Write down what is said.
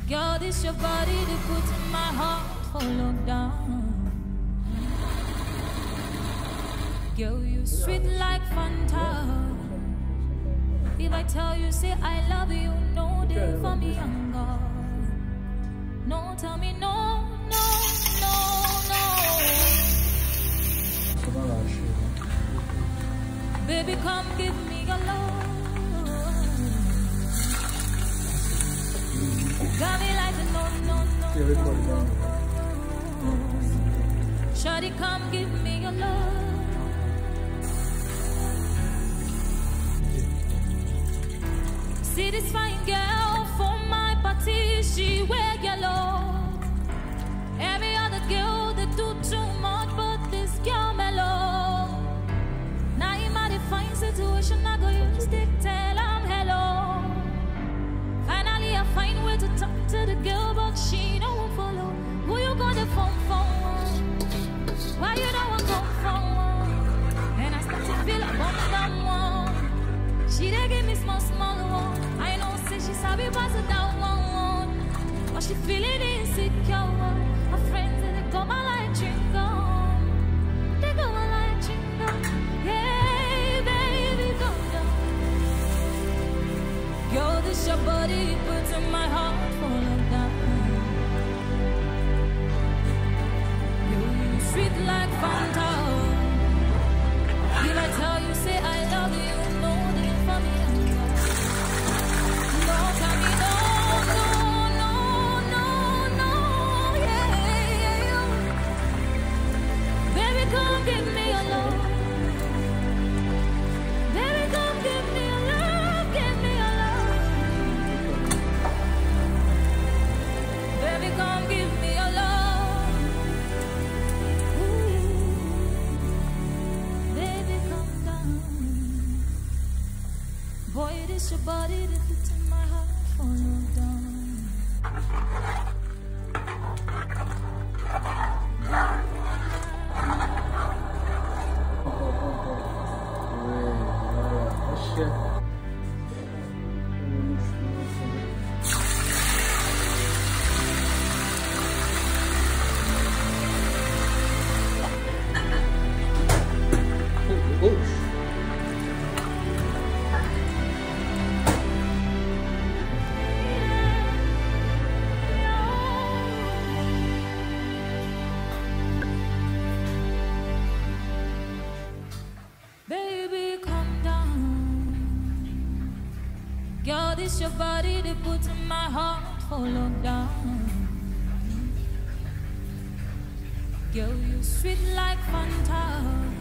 Girl, this your body to put in my heart for lockdown. Girl, you sweet like Fanta. If I tell you, say I love you, no day for me younger. No, tell me no, no, no, no. 什么老师？ Baby, come give me your love. Got me like a no, no, no. 这回过得怎么样？ Shawty, come give me your love. See this fine girl for my party, she wear yellow. Every other girl they do too much, but this girl mellow. Now in my fine situation, I go use stick tell I'm hello. Finally, I find way to talk to the girl, but she don't follow. Who you gonna phone for? Why you don't want come from? And I start to feel a bum bum one. She dey give me small small one. I know say she sabi pass it down one one. But she feeling insecure. Her friends they go my like chewing gum. They go my like chewing gum. Hey baby, go down. Girl, this your body puts in my heart full of down. You sweet like Fanta. If I tell you, say I love you, no, then for me, no, tell me no, no, no, no, no, yeah, yeah, yeah. Baby, come give me your love. Baby, come give me your love, give me your love. Baby, come give me your love. Ooh. Baby, come down. Boy, it is your body that fits in my heart. Follow down. 对，而且，嗯，哦哦， Baby, come down. Girl, this your body that puts in my heart for lockdown. Girl, you sweet like Fanta.